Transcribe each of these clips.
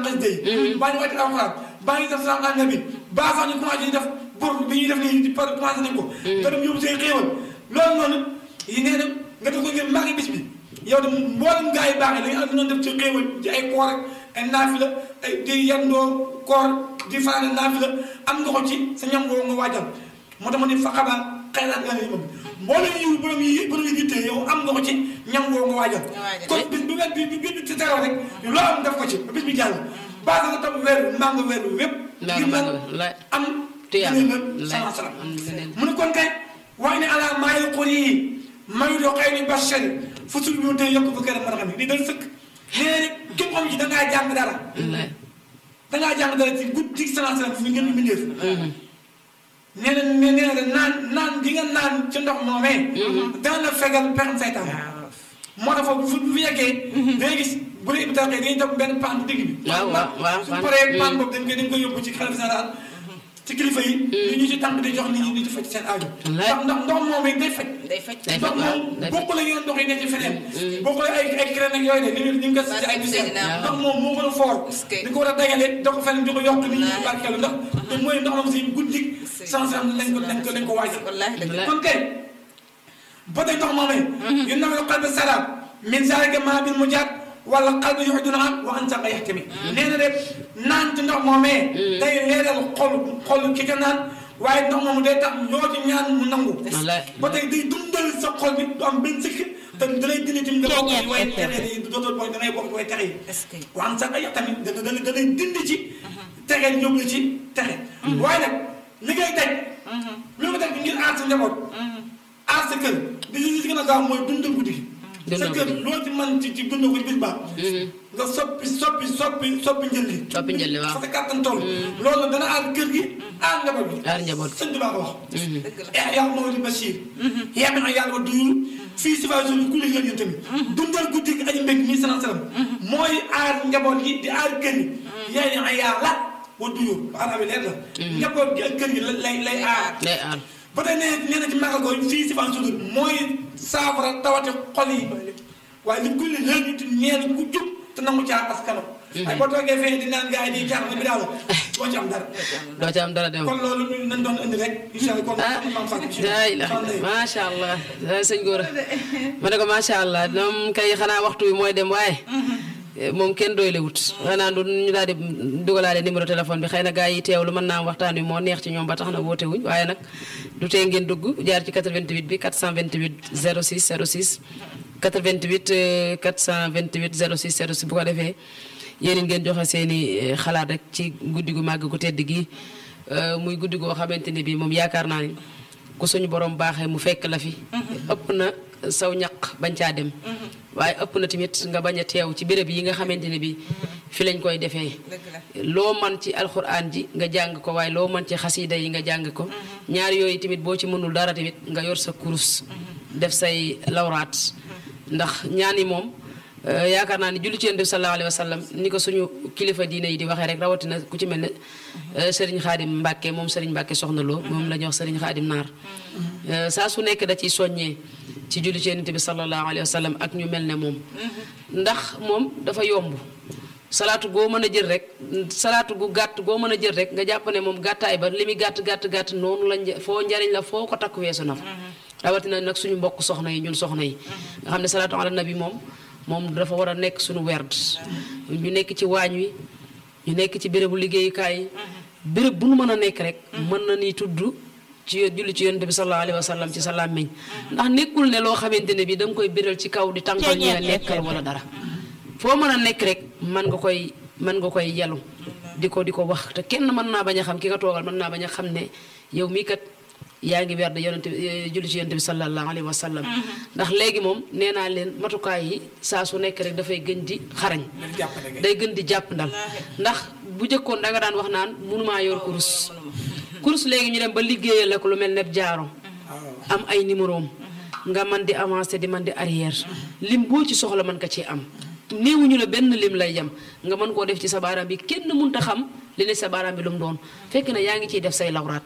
xasida yi baa ñu wàcc alxuraan baa ñu def salaam ala nabi baa sax ñu commencé di def bor bi ñuy def nii par commencé nañ ko nga dem yóbbu say xéewal loolu noonu yi nee na nga def ko ngir màggi bis bi yow de mboolem gaa yi baax yi dañu am noonu def ci xéewal ci ay koor ak ay naafila ay di yandoo koor di faane naafila am nga ko ci sa ñam woo nga waajal moo tax ma ne fa xabaar xayraat nga ne moom mboolem yi borom yi borom yi yitte yow am nga ko ci ñam woo nga waajal waajal. kon bis bi nga bi bi bi ci teew rek loo am def ko ci bis bi jàll baax nga topp weer wi maa nga weer wi wépp Maa ngir nga lan maa nga la- am tuyaaba. ngëneel la La- salaam salaam am ngëneel. mu ne kon kay wax ne ala maayi xur yi mayu doo xëy ni bachari fu sul bi tey yokk fa kër mën a xam ne lii dal sëkk nee na képp xam ci dangaa jàng dara wallaay dangaa jàng dara ci guddi salaam salaam fi ngeen mbindeef nee na nee na naan naan gi nga naan ci ndox moomee dana la fegal pexem saytaan moo tax foofu bu fi yeggee day gis bu dee bi taxee dañuy topp benn paan bu digg bi waaw waaw waaw su paan. paree paan Mm. boobu dañ koy dañ koy yóbbu ci xalifa général ci kilifa yi ñu ñu ci tànk di jox nit ñi di ci faj seen aajo Wallaay. ndax ndax ndox moom it day faj day faj Day ndox faj, waaw, moom day faj. bokkul ak yeneen ndox yi ne ci feneen bokkul ak ay ay crème ak yooyu de ni ñu ñu ngi ko si ay biseen Waaw. ndox moom moo gën a foor Est-ce que- di ko war a dajale da ko feneen di ko yokk nit ñi Wallaay. barkeelu ndax te mooy ndox moom si guddi sans sans lañ ko lañ ko lañ ko waajal wallaahi dëgg la. kon kay ba tey ndox moomee yu naw la qalbi salaam min zalika ma bil mujaat wala qalbi yuhduna am wa an saqa yahtami nee na rek naan ci ndox moomee day leeral xol xol ki ka naan waaye ndox moomu day tax ñoo ci ñaan mu nangu wallaay ba tey day dundal sa xol bi du am benn sikk te da lay dindi tamit nga bokk ci way texe yi dootoo bokk da ngay bokk ci way texe yi est-ce que wa an saqa yahtami da da da lay dindi ci texe yóbbu la ci texe waaye nag li ngay daj lu nga daj ngir aar sa njaboot aar sa kër di li si gën a gaaw mooy dundal guddi gi sa Dundal kër guddi. loo ci mën ci ci dundal ko ci bis baax nga soppi soppi soppi soppi njël li Soppi njël li, waaw. fa sa kàttan toll loolu dana aar kër gi aar njaboot bi Aar njaboot gi. sëñ bi baa ko wax dëgg la. eh yàlla moo di Bachir yàlla na yàlla ba duyul fii si fay suñu kulli yéen tamit dundal guddi gi aji mbég mi salaam salaam mooy aar njaboot gi di aar kër gi yàlla na yàlla wa duyul xanaa bi leer la njaboot gi ak kër gi lay lay aar day aar ba tey nee nee na ci màggal ko fii si fan sudur mooy saafara tawati xol yi waaye li kulli léegi nit ñeen ku jub te nangu caa askanam waaye boo toogee fee di naan gars yi di caax bi daal doo ci am dara doo ci am dara dem kon loolu ñu nañ doon indi rek incha allah kon ah xam maam Fatou daa ilaha macha allah ah, sëñ Gora ma ne ko macha allah moom kay xanaa waxtu bi mooy dem waaye moom kenn doy lewut xanaa du ñu daal di dugalaale numéro téléphone bi xëy na gars yi teewlu mën naa am waxtaan wi moo neex ci ñoom ba tax na woote wuñ waaye nag du tee ngeen dugg jaar ci 88 bi 428 06 06 88 euh, 428 06 06 bu ko defee yéen it ngeen joxe seen i xalaat rek ci guddi gu màgg gu tedd gi euh, muy guddi goo xamante ne bii moom yaakaar naa ni ku suñu borom baaxee mu fekk la fi. ëpp na saw ñaq bañ caa dem. waaye ëpp na tamit nga bañ a teew ci béréb yi nga xamante ne bii fi lañ koy defee. dëgg la. loo man ci alxuraan ji nga jàng ko waaye loo man ci xasiida yi nga jàng ko. ñaar yooyu tamit boo ci mënul dara tamit nga yor sa kurus. def say lawraat. ndax ñaan yi moom euh, yaakaar naa ni julli ci yonent bi sallallahu alayhi wa sallam ni ko suñu kilifa diine yi di waxee rek rawatina ku ci mel ne euh, Serigne Khadim Mbacke moom Serigne Mbacke soxna Lo moom la ñuy wax Serigne Khadim Naar. Euh, saa su nekk da ciy soññee ci julli ci yonent bi sallallahu alayhi wa sallam ak ñu mel ne moom. ndax moom dafa yomb. salaatu goo mën a jël rek salaatu gu gàtt goo mën a jël rek nga jàpp ne moom gàttaay ba li muy gàtt gàtt gàtt noonu la nja- foo njariñ la foo ko takk weesu na fa. rawatina nag suñu mbokk soxna yi ñun soxna yi. nga xam ne salaatu ala nabi moom moom dafa war a nekk suñu werd ñu nekk ci waañ wi ñu nekk ci bérébu liggéeyukaay yi. béréb bu nu mën a nekk rek. mën na ni tudd ci julli ci yonent bi sallallahu alayhi wa sallam ci sa làmmiñ ndax nekkul ne loo xamante ne bi da nga koy béral ci kaw di tànkal ñu ne lekkal wala dara. foo mën a nekk rek mën nga koy mën nga koy yelu di ko di ko wax te kenn mën naa bañ a xam ki nga toogal mën naa bañ a xam ne yow mii kat yaa ngi werd yonent bi julli ci yonent bi sallallahu alayhi wa sallam ndax léegi moom nee naa leen matukaay yi saa su nekk rek dafay gën di xarañ day gën di jàpp ndal ndax bu jëkkoon da nga daan wax naan mënumaa yor kurus kurus léegi ñu dem ba liggéeyal la ko lu mel ne jaaro am ay numéro am nga man di avancer di man di arrière lim boo ci soxla mën ka ci am néewuñu la benn lim lay yem nga mën koo def ci sa baaraam bi kenn mënta xam li ne sa baaraam bi lu mu doon fekk na yaa ngi ciy def say lawraat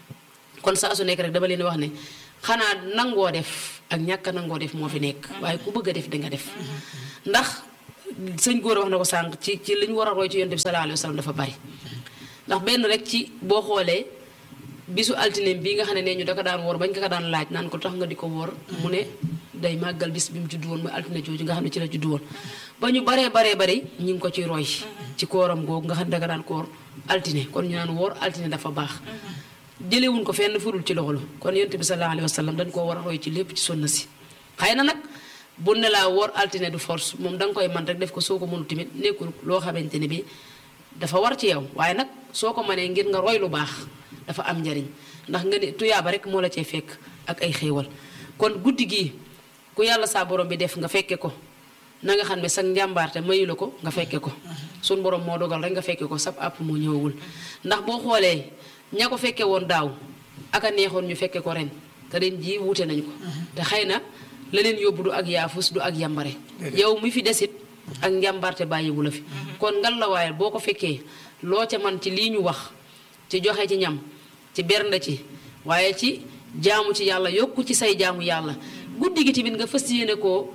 kon saa su nekk rek dama leen wax ne xanaa nangoo def ak ñàkk a nangoo def moo fi nekk waaye ku bëgg a def di nga def ndax sëñ góor wax na ko sànq ci ci li ñu war a roy ci yonent bi sallallahu alayhi wa sallam dafa bari ndax benn rek ci boo xoolee bisu altine bii nga xam ne nee ñu da ko daan woor bañ ko ko daan laaj naan ko tax nga di ko woor mu ne day màggal bis bi mu juddu woon mooy altine jooju nga xam ne ci la juddu woon ba ñu baree baree bari ñu ngi ko ciy roy ci kooram googu nga xam ne da ko daan koor altine kon ñu naan woor altine dafa baax jëlewuñ ko fenn furul ci loolu kon yonent bi sallallahu alayhi wa sallam dañ koo war a roy ci lépp ci sunna si xëy na nag bu ne laa woor altine du force moom da nga koy man rek def ko soo ko mënu tamit nekkul loo xamante ne bi dafa war ci yow waaye nag soo ko mënee ngir nga roy lu baax dafa am njariñ ndax nga ne tuyaaba rek moo la cay fekk ak ay xéewal kon guddi gii ku yàlla saa borom bi def nga fekke ko na nga xam ne sa njàmbaarte mayu la ko nga fekke ko suñ borom moo dogal rek nga fekke ko sab àpp moo ñëwagul ndax boo xoolee ña ko fekke woon daaw aka neexoon ñu fekke ko ren te ren jii wuute nañ ko te xëy na la leen yóbbu du ak yaafus du ak yambare yow mi fi desit ak njàmbarte bàyyiwu la fi kon ngal la waaye boo ko fekkee loo ca man ci lii ñu wax ci joxe ci ñam ci bernde ci waaye ci jaamu ci yàlla yokku ci say jaamu yàlla guddi gi tamit nga fas yéene koo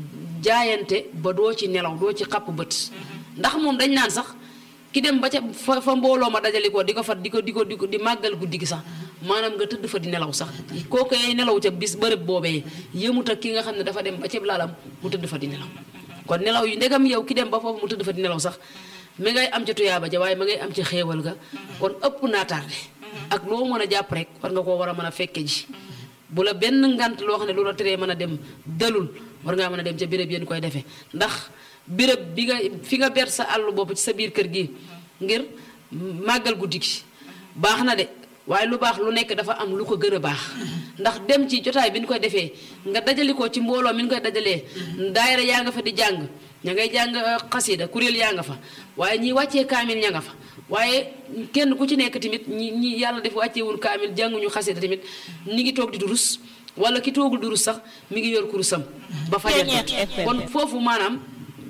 jaayante ba doo ci nelaw doo ci xapp bët ndax moom dañ naan sax ki dem ba ca fa fa mbooloo ma dajali ko di ko fa di ko di ko di ko di màggal guddi gi sax maanaam nga tëdd fa di nelaw sax kooku ay nelaw ca bis bërëb boobee yëmut ak ki nga xam ne dafa dem ba ca laalam mu tëdd fa di nelaw kon nelaw yu ndegam yow ki dem ba foofu mu tëdd fa di nelaw sax mi ngay am ca tuyaaba ja waaye ma ngay am ci xéewal ga kon ëpp naa tardé ak loo mën a jàpp rek war nga koo war a mën a fekke ji bu la benn ngant loo xam ne lu la teree mën a dem dalul war ngaa mën a dem ca béréb yéen koy defee ndax béréb bi nga fi nga ber sa àll bopp ci sa biir kër gi ngir màggal guddi gi baax na de waaye lu baax lu nekk dafa am lu ko gën a baax ndax dem ci jotaay bi ñu koy defee nga dajali ko ci mbooloo mi ñu koy dajalee daayira yaa nga fa di jàng ña ngay jàng xasida kuréel yaa nga fa waaye ñi wàccee kaamil ña nga fa waaye kenn ku ci nekk tamit ñi ñi yàlla def wàcceewul kaamil jànguñu xasida tamit ñi ngi toog di durus wala ki toogul durus sax mi ngi yor kurusam ba fajar kon foofu maanaam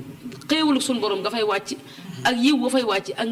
xéewul suñu borom nga fay wàcc ak yiw ba fay wàcc ak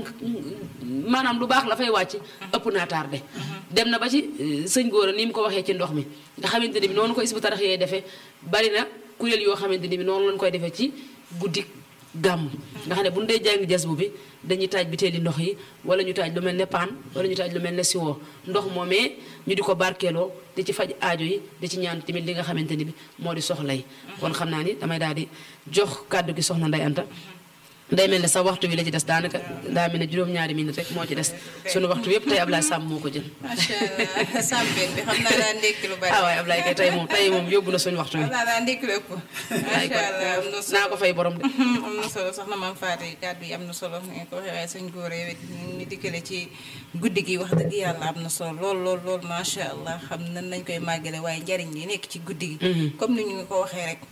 maanaam lu baax la fay wàcc ëpp naa tardé dem na ba ci sëñ góor ni mu ko waxee ci ndox mi nga xamante ni bi noonu ko isbu tarax yee defee bari na kuréel yoo xamante ni bi noonu lañ koy defee ci guddi gàmm nga xam ne bu ñu dee jàng jas bu bi dañuy taaj biteeli ndox yi wala ñu taaj lu mel ne paan wala ñu taaj lu mel ne siwoo ndox moomee ñu di ko barkeeloo di ci faj aajo yi di ci ñaan tamit li nga xamante ni bi moo di soxla yi kon xam naa ni damay daal di jox kàddu gi soxna Ndey Anta day mel ne sax waxtu wi la ci des daanaka daa mel ne juróom-ñaari minute rek moo ci des sunu waxtu yëpp tey Ablaye Samb moo ko jël. macha allah Samb bi xam naa daa ndékki lu bari. ah waaye Ablaye kay tey moom tey moom yóbbu na suñu waxtu wi. xam naa daa ndékki lu ëpp. macha allah am na solo naa ko fay borom de. am na solo soxna maam Fatou kàddu yi am na solo nga ko waxee waaye sëñ góor yow it ñu dikkale ci guddi gi wax dëgg yàlla am na solo lool lool lool macha allah xam nan nañ koy màggale waaye njariñ li nekk ci guddi gi. comme ni ñu ko waxee rek.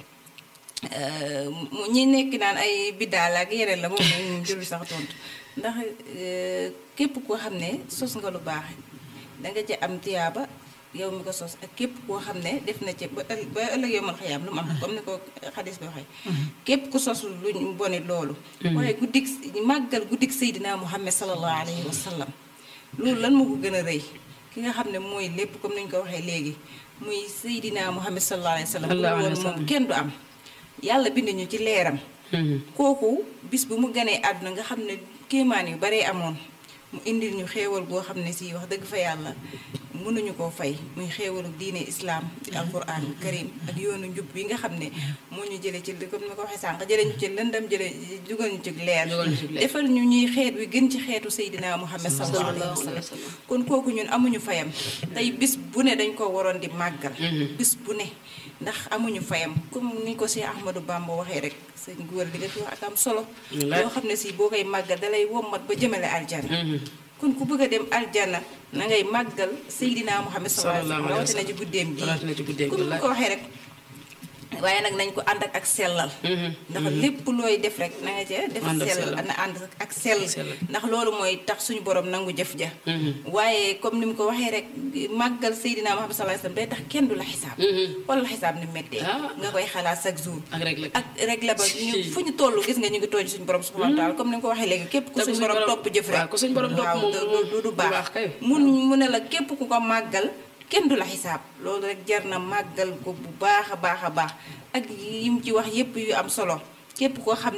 ñi nekk naan ay biddaal ak yeneen la moom moom jëlu sax tontu ndax képp koo xam ne sos nga lu baax danga ci am tiyaaba yow mi ko sos ak képp koo xam ne def na ci ba ël ba ëllëg yow man xayaam lu mu am comme ni ko xadis bi waxee képp ku sos luñ bonit loolu waaye guddik màggal guddik Seydina Muhammad sallallahu alayhi wa sallam loolu lan moo ko gën a rëy ki nga xam ne mooy lépp comme ni ñu ko waxee léegi muy Seydina Muhammad sallallahu alayhi wa sallam loolu moom kenn du am yàlla bind ñu ci leeram kooku bis bu mu ganee àdduna nga xam ne kéemaan yu baree amoon mu indil ñu xéewal goo xam ne si wax dëgg fa yàlla mënuñu koo fay muy xéewalu diine islaam ci alquran karim ak yoonu njub bi nga xam ne moo ñu jële ci comme ni ko waxee sànq jële ñu ci lëndam jële dugal ñu ci leer defal ñu ñuy xeet wi gën ci xeetu Seydina Muhammad sallallahu alayhi wa sallam kon kooku ñun amuñu fayam tey bis bu ne dañ ko waroon di màggal bis bu ne ndax amuñu fayam comme ni ko Cheikh Ahmadou Bamba waxee rek sëñ góor di nga fi wax ak am solo loo xam ne si boo koy màggal dalay wommat ba jëmale aljana kon ku bëgg a dem aljana na ngay màggal Seydina Muhammad sallallahu alayhi wa sallam rawatina ci guddeem gi comme ni ko waxee rek waaye nag nañ ko ànd ak ak sellal ndax lépp looy def rek na nga ca def sell na ànd ak sell ndax loolu mooy tax suñu borom nangu jëf ja waaye comme ni mu ko waxee rek màggal Seydina Muhammad sallallahu alayhi wasallam day tax kenn du la xisaab wala la xisaab ni méttee nga koy xalaat chaque jour ak rek la ba ñu fu ñu toll gis nga ñu ngi tooñ suñu borom subhanahu wa taala comme ni mu ko waxee léegi képp ku suñu borom topp jëf rek waaw du du baax mun mu ne la képp ku ko màggal kenn du la xisaab loolu rek jar na màggal ko bu baax a baax a baax ak yi mu ci wax yépp yu am solo képp koo xam ne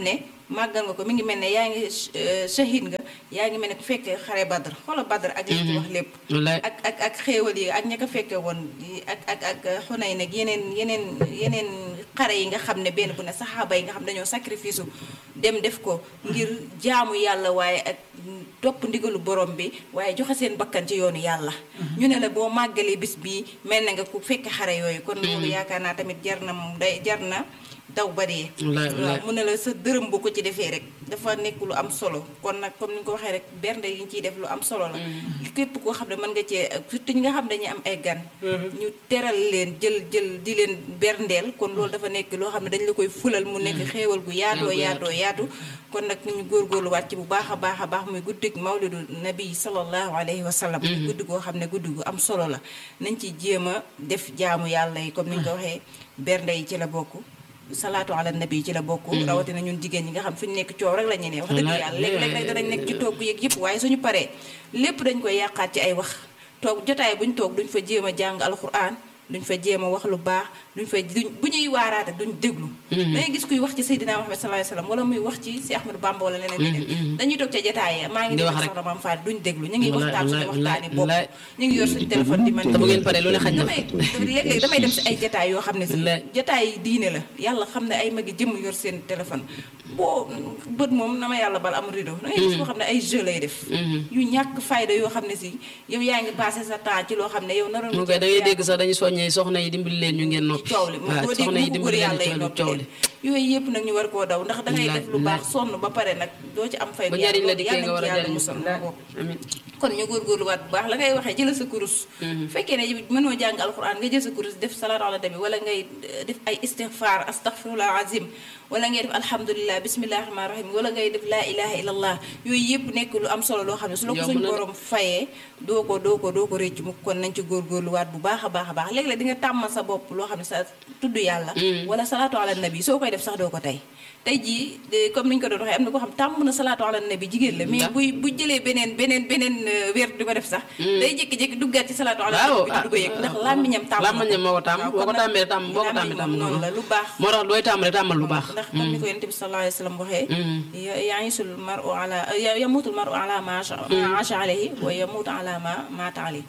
màggal nga ko mi ngi mel ne yaa ngi euh, shahid nga yaa ngi mel ne ku fekkee xare badr xoola badr ak li ci wax lépp wallaay ak ak ak xéewal yi ak ña ko fekke woon yi ak ak ak xunay nag yeneen yeneen yeneen xare yi nga xam ne benn bu ne saxaaba yi nga xam dañoo sacrifice u dem def ko ngir jaamu yàlla waaye ak topp ndigalu borom bi waaye joxe seen bakkan ci yoonu yàlla ñu ne la boo màggalee bis bii mel na nga ku fekke xare yooyu kon loolu yaakaar naa tamit jar na moom day jar na daw ba dee Wallaay, wallaay. waaw mu ne la sa dërëm bu ko ci defee rek dafa nekk lu am solo kon nag comme ni nga ko waxee rek bernde yi ñu ciy def lu am solo la képp koo xam ne mën nga cee surtout ñi nga xam ne dañuy am ay gan ñu teral leen jël jël di leen berndeel kon loolu dafa nekk loo xam ne dañ la koy fulal mu nekk xéewal gu yaatoo yaatoo yaatu kon nag ñu góorgóorluwaat ci bu baax a baax a baax muy guddig mawlidu nabi sallallahu alayhi wa sallam guddi goo xam ne guddi gu am solo la nañ ci jéem a def jaamu yàlla yi comme ni nga ko waxee bernde yi ci la bokk salaatu ala nabi ci la bokk rawatina ñun jigéen ñi nga xam fi ñu nekk coow rek la ñu ne wax dëgg Wallaay. yàlla léeg-léeg rek danañ nekk ci toog yeeg yëpp waaye suñu paree lépp dañ koy yàqaat ci ay wax toog jotaay buñ toog duñ fa jéem a jàng alxuraan duñ fa jéem a wax lu baax duñ fa duñ bu ñuy waaraate duñ déglu dangay gis kuy wax ci Seydina Muhammad sallallahu alayhi wasallam wala muy wax ci si Ahmadou Bamba wala leneen leneen dañuy toog ca jotaay ya maa ngi Di dégg wax rek. soxna Mame Fall duñ déglu ñu ngi Wallaay, waxtaan suñu wallaay, waxtaani bopp wallaay. ñu ngi yor suñu téléphone di man te bu ngeen paree lu ne xaj na damay léeg-léeg damay dem si ay jataay yoo xam ne si Wallaay. jataay yi diine la yàlla xam ne ay magi jëmm yor seen téléphone boo bët moom na ma yàlla bal am rideau da ngay gis koo xam ne ay jeu lay def yu ñàkk fayda yoo xam ne si yow yaa ngi passé sa temps ci loo xam ne yow naroon mu nga koy da ngay dégg sax dañuy soññee soxna yi dimbali leen ñu ngeen noppi coow li moom waaw doo dégg soxna yi mu góor dimbali leen yàlla yi ci noppi coow leen li yooyu yëpp nag ñu war koo daw ndax da ngay Wallaay, def lu baax wallaay. sonn ba pare nag doo ci am fay ba njariñ la dikkee nga war a yàlla jariñ musal bopp amiin kon ñu góorgóorluwaat bu baax la ngay waxee jëla sa kurus fekkee ne mënoo jàng alquran nga jël sa kurus def salaatu ala nabi wala ngay eh, def ay istighfar astaghfirullah azim wala ngay def alhamdulilah bismillahi rahmani rahim wala ngay def laa ilaha illallah yooyu yëpp nekk lu am solo loo xam ne su la ko Yomb suñ na de. borom fayee doo ko doo ko doo ko réccu mu kon nañ ci góorgóorluwaat bu baax a baax a baax léeg-léeg di nga tàmmal sa bopp loo xam ne sa tudd yàlla wala salaatu ala nabi soo koy def sax doo ko tey tey jii de- comme ni ñu ko doon waxee am na koo xam tàmm na salaatu ala nabi jigéen la mais Ndax? buy bu jëlee beneen beneen beneen euh, weer di ko def sax day jékki-jékki duggaat ci salaatu ala waaw nabi bi du ko yëg ndax làmmiñam tàmm na làmmiñam moo ko tàmm waaw, boo ko kon nag tàmmee tàmm boo ko tàmmee làmmiñ tàmm moom noonu la lu baax moo tax dooy tàmm rek tàmmal lu baax ndax comme ni ko yonent bi sallallahu alayhi wa sallam waxee ya- ya'isul mar'u ala ya- yamutul mar'u ala ma asha- ma asha alayhi wa yamutu ala ma mata alayhi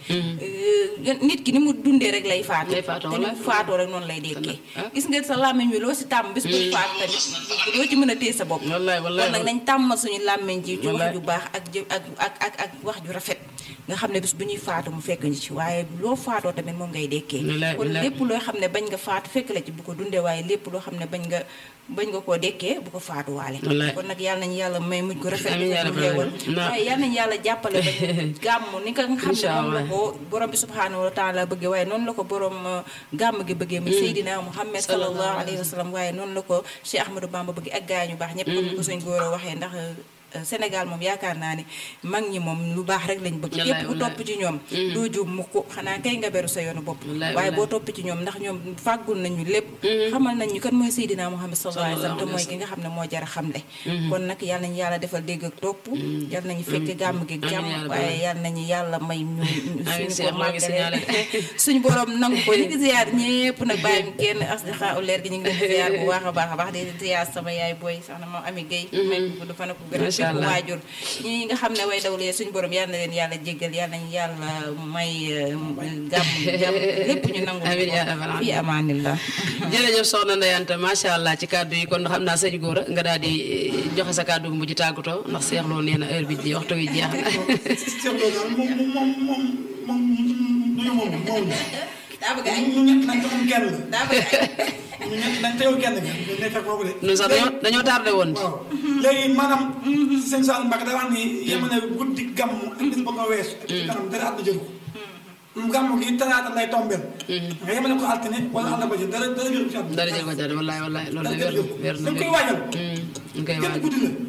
Euh, nit ki ni mu dundee rek lay faatu Lay faatoo, te ni mu wallaay. faatoo rek noonu lay dekkee ah. gis nga sa làmmiñ wi loo si tàmm bis bu faatu tamit doo ci mën a téye sa bopp wallaay wallaay kon nag nañ tàmmal suñu làmmiñ ji ci wax Wallaay. ju baax ak jë ak ak ak ak wax ju rafet nga xam ne bis bu ñuy faatu mu fekk ñu ci waaye loo faatoo tamit moom ngay dekkee Wallaay, kon wallaay. lépp loo xam ne bañ nga faatu fekk la ci bu ko dundee waaye lépp loo xam ne bañ nga bañ nga koo dekkee bu ko faatuwaale Wallaay. kon nag yàlla nañu yàlla may mujj ko rafet Amiin yaa bu rabbal xeewal aalamiin. Na- waaye yàlla nañu yàlla jàppale ba gàmm ni nga xam ne Incha moom la Allah. ko borom bi subhaanahu wa taala bëggee waaye noonu la ko borom euh, gàmm gi bëggee muy Seydina Muhammad sallallahu alayhi wa sallam waaye noonu la ko Cheikh Ahmadou Bamba bëggee ak gaay ñu baax ñëpp comme ni ko suñ góor a waxee ndax euh, Sénégal moom yaakaar naa ne mag ñi moom lu baax rek lañ bëgg Wallaay, képp ku wallaay. topp ci ñoom doo juum mukk xanaa kay nga beru sa yoonu bopp Wallaay, waaye wallaay. boo topp ci ñoom ndax ñoom fàggul nañu lépp xamal nañ ñu kan mooy Seydina Muhammad sallallahu alayhi wa sallam te mooy ki nga xam ne moo jar a xamle kon nag yal nañu yàlla defal dégg ak topp yal nañu fekke gàmm gi Amiin yaa jàmm rabbal waaye yal nañu yàlla may ñu Amiin, suñu Cheikh, ko maa ngi signalé. màggalee suñu borom nangu ko ñu ngi ziyaar ñépp nag bàyyi kenn asdiqa u leer gi ñu ngi leen di ziyaar bu baax a baax a baax di ziyaar sama yaay booy sax na moom Ami Guèye may ko gudd fan ak gën a Macha bépp Allah. waajur ñi nga xam ne way dawlee suñu borom yal na leen yàlla jéggal yal nañu yàlla may euh, gàmm jàmm lépp ñu nangu Amiin yaa rabbal fi amaanillah jërëjëf soxna Ndeye Anta macha allah ci kàddu yi kon xam naa sëñ góor nga daal di eh, joxe sa kàddu gu mujj tàggatoo ndax seexloo nee na heure bi ji waxtu wi jeex na Cheikh Lo daal moom moom moom moom moom moom moom daa bëgg ay ñu ñett nañ te moom kenn la daa bëgg ay ñu ñett nañ te yow kenn nga ñu nekk ak boobu de. ñun sax dañoo dañoo tardé woon waaw léegi maanaam sëñ Sall Mbacke daa wax ni yemale guddi gàmm ak bis ba ko weesu ak ci kanam dara àdduna jëru ko gàmm gi talaata lay tombeel nga yemale ko altine wala àll ba ji dara dara jëru ko ci àdduna dara jël ko jàdd wallaay wallaay loolu de dara wér jëru ko wér na dañ koy waajal ñu koy genn waaj guddi la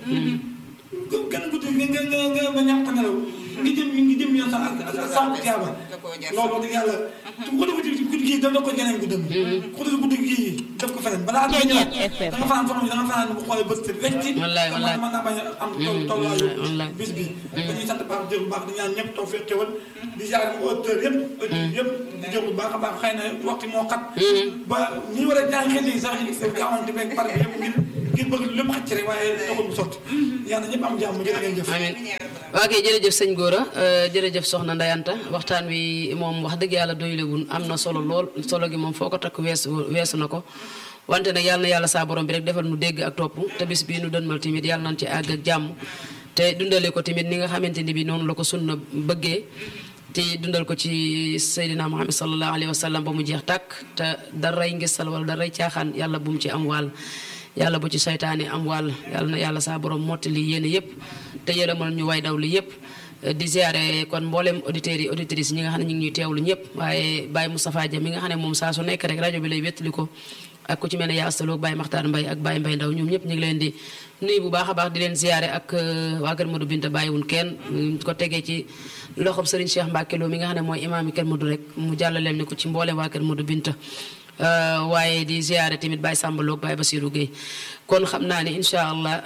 genn guddi nga nga nga nga ñàkk a nelaw ngi jëm ngi jëm yoon sax ak ak sàmm tiyaaba da koo jar. loolu wax dëgg yàlla ku ko def ci guddi gii daf ko geneen guddam ku ko def guddi gii def ko feneen balaa nga ñëwaat da nga fanaan foo xam ne da nga fanaan bu xoolee bët wecc Wallaay, wallaay. mën naa bañ a am toll tollaayu wallaay. bis bi dañuy sant baax jël bu baax di ñaan ñëpp taw fekk xewal di jaar auteur yëpp auteur yëpp di jël bu baax a baax xëy na waxtu moo xat ba ñi war a jàng xel yi sax gaawante beeg pare bi yëpp ngir ngeen bëgg lépp xaj ci rek waaye taxul mu sotti yàlla ñëpp am jàmm jërë ngeen jëf amiin waa kay jërëjëf sëñ Gora jërëjëf soxna Ndayanta waxtaan wi moom wax dëgg yàlla doylewul am na solo lool solo gi moom foo ko takk weesu weesu na ko wante nag yàlla na yàlla saa borom bi rek defal nu dégg ak topp te bis bii nu dënmal tamit yàlla nañ ci àgg ak jàmm te dundale ko tamit ni nga xamante ni bi noonu la ko sunna bëggee te dundal ko ci Seydina Muhammad sallallahu alayhi wa sallam ba mu jeex tàkk te daray ngisal wala daray caaxaan yàlla bu mu ci am wàll yàlla bu ci saytaane am wàll yàlla na yàlla saa borom mottali yéene yëpp te yërëmal ñu way daw li yëpp di ziare kon mboolem auditeurs yi auditrices ñi nga xam ne ñu ngi ñuy teewlu ñëpp waaye Baye Moustapha Dia mi nga xam ne moom saa su nekk rek rajo bi lay wéttali ko ak ku ci mel ne yaa astaloo Baye Makhtar Mbaye ak Baye Mbaye Ndaw ñoom ñëpp ñu ngi leen di nuyu bu baax a baax di leen ziare ak waa Kër Modou Binta bàyyiwun kenn ko tegee ci loxob Serigne Cheikh Mbacke Lo mi nga xam ne mooy imaam yi Kër Modou rek mu jàllaleel ni ko ci mboolem waa Kër Modou Binta waaye di ziare tamit Baye Samba Lo ak Baye Basirou Guèye kon xam naa ne incha allah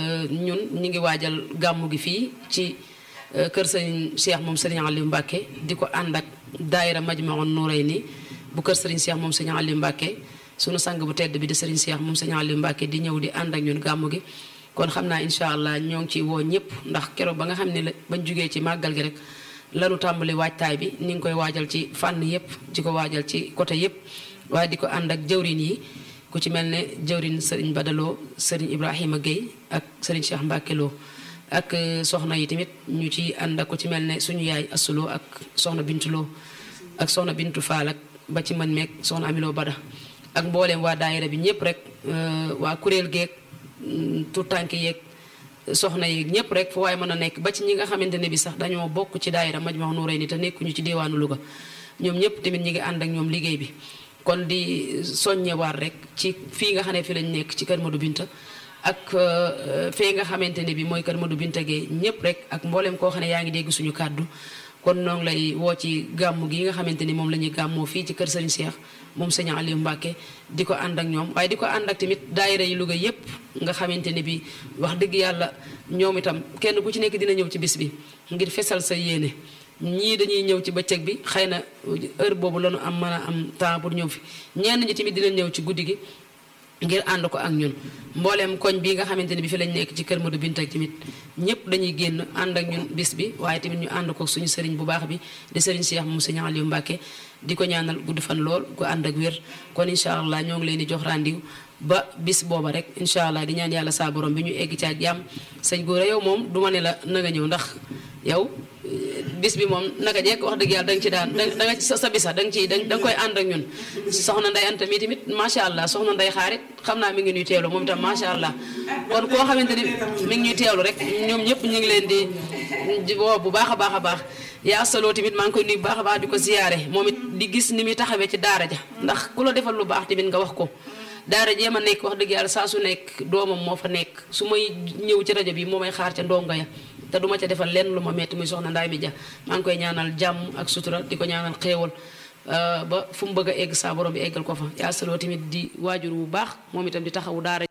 ñun ñu ngi waajal gàmmu gi fii ci kër Serigne Cheikh moom Serigne Aliou Mbacke di ko ànd ak daayira Majmaun Nourayni bu kër Serigne Cheikh moom Serigne Aliou Mbacke sunu sang bu tedd bi di Serigne Cheikh moom Serigne Aliou Mbacke di ñëw di ànd ak ñun gàmmu gi kon xam naa incha allah ñoo ngi ciy woo ñëpp ndax keroog ba nga xam ne la bañ jugee ci màggal gi rek lanu tàmbali waajtaay bi ni ngi koy waajal ci fànn yëpp di ko waajal ci côté yëpp waaye di ko ànd ak jëwrin yi ku ci mel ne jëwrin Serigne Badaloo Serigne Ibrahima Guèye ak Serigne Cheikh Mbacke Lo ak soxna yi tamit ñu ci ànd ak ku ci mel ne suñu yaay asuloo ak soxna Bintuloo ak soxna Bintu Faal ak ba ci man meeg soxna Amiloo Bada ak mbooleem waa daayira bi ñëpp rek waa kuréel geeg tout tànk yeeg soxna yi ñëpp rek fu waaye mën a nekk ba ci ñi nga xamante ne bi sax dañoo bokk ci daayira Majmahun Nurayni te nekkuñu ci diwaanu Louga ñoom ñëpp tamit ñi ngi ànd ak ñoom liggéey bi kon di soññewaat rek ci fii nga xam ne fi lañ nekk ci kër Madou Binta ak fee nga xamante ne bi mooy kër Madou Binta Gueye ñëpp rek ak mboolem koo xam ne yaa ngi dégg suñu kàddu kon noo ngi lay woo ci gàmmu gi nga xamante ni moom la ñuy gàmmoo fii ci kër Serigne Cheikh moom sëñ Aliou Mbacke di ko ànd ak ñoom waaye di ko ànd ak tamit daayira yi Louga yépp nga xamante ne bi wax dëgg yàlla ñoom itam kenn ku ci nekk dina ñëw ci bis bi ngir fesal sa yéene ñii dañuy ñëw ci bëccëg bi xëy na heure boobu la ñu am mën a am temps pour ñëw fi ñenn ñi tamit dina ñëw ci guddi gi ngir ànd ko ak ñun mbooleem koñ bi nga xamante ne bi fi lañ nekk ci kër Madou Binta tamit ñëpp dañuy génn ànd ak ñun bis bi waaye tamit ñu ànd ko suñu sëriñ bu baax bi di sëriñ Cheikh moom sëñ Aliou Mbacke di ko ñaanal gudd fan lool gu ànd ak wér kon incha allah ñoo ngi leen di jox rendez-vous ba bis booba rek incha allah di ñaan yàlla saa borom bi ñu egg ci ak jàmm sëñ Gora yow moom du ma ne la na nga ñëw ndax yow bis bi moom naka jekk wax dëgg yàlla da nga ci daan da nga ci sa bisa da nga ciy da nga koy ànd ak ñun soxna nday anta mi tamit macha allah soxna nday xaarit xam naa mi ngi ñuy teewlu moom itam macha allah kon koo xamante ni mi ngi ñuy teewlu rek ñoom ñëpp ñu ngi leen di woo bu baax a baax a baax yaa saloo tamit maa ngi koy nuyu bu baax a baax di ko ziyaare moom it di gis ni muy taxawee ci daara ja ndax ku la defal lu baax tamit nga wax ko daara jee ma nekk wax dëgg yàlla saa su nekk doomam moo fa nekk su may ñëw ci rajo bi moo may xaar ca ndongo ya te duma ca defal lenn lu ma metti muy soxna ndaay mi ja maa ngi koy ñaanal jàmm ak sutura di ko ñaanal xéewal ba fu mu bëgg a egg saa borom bi eggal ko fa yaa saloo tamit di waajur bu baax moom itam di taxawu daara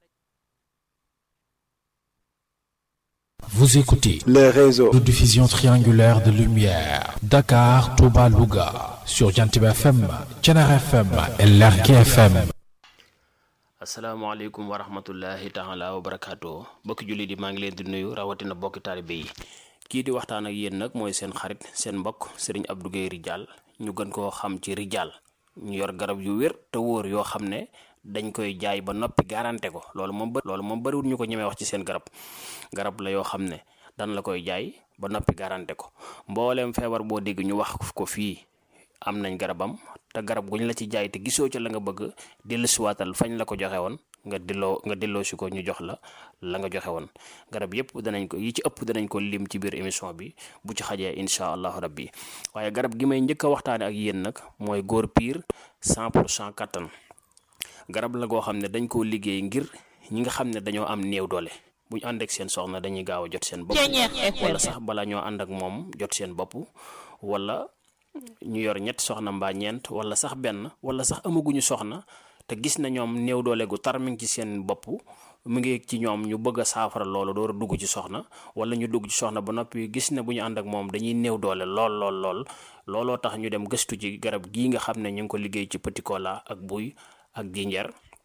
Vous écoutez les réseaux de diffusion triangulaire de lumière Dakar, Touba, Louga sur Jantib FM, Thiénare FM et Lergui FM. asalaamaaleykum wa rahmatullahi taala wa barakaatu bokki julli di maa ngi leen di nuyu rawatina bokki taalibe yi kii di waxtaan ak yéen nag mooy seen xarit seen mbokk sëriñ Abdou Guèye Ridial ñu gën koo xam ci Ridial ñu yor garab yu wér te wóor yoo xam ne dañ koy jaay ba noppi garanté ko loolu moom ba loolu moom bariwul ñu ko ñemee wax ci seen garab garab la yoo xam ne dan la koy jaay ba noppi garanté ko mbooleem feebar boo dégg ñu wax ko fii am nañ garabam te garab guñ la ci jaay te gisoo ca la nga bëgg dellusiwaatal fañ la ko joxe woon nga delloo nga delloo si ko ñu jox la la nga joxe woon garab yépp danañ ko yi ci ëpp danañ ko lim ci biir émission bi bu ci xajee incha allahu rabbi waaye garab gi may njëkk a waxtaane ak yéen nag mooy góor piir 100 pour cent kattan garab la goo xam ne dañ koo liggéey ngir ñi nga xam ne dañoo am néew doole bu ñu ànd ak seen soxna dañuy gaaw a jot seen bopp wala sax bala ñoo ànd ak moom jot seen bopp wala ñu yor ñett soxna mbaa ñeent wala sax benn wala sax amaguñu soxna te gis na ñoom néew doole gu tar mi ngi ci seen bopp mu ngi ci ñoom ñu bëgg a saafara loolu door a dugg ci soxna wala ñu dugg ci soxna ba noppi gis ne bu ñu ànd ak moom dañuy néew doole lool lool lool looloo tax ñu dem gëstu ci garab gii nga xam ne ñu ngi ko liggéey ci petit cola ak buy ak jinjeer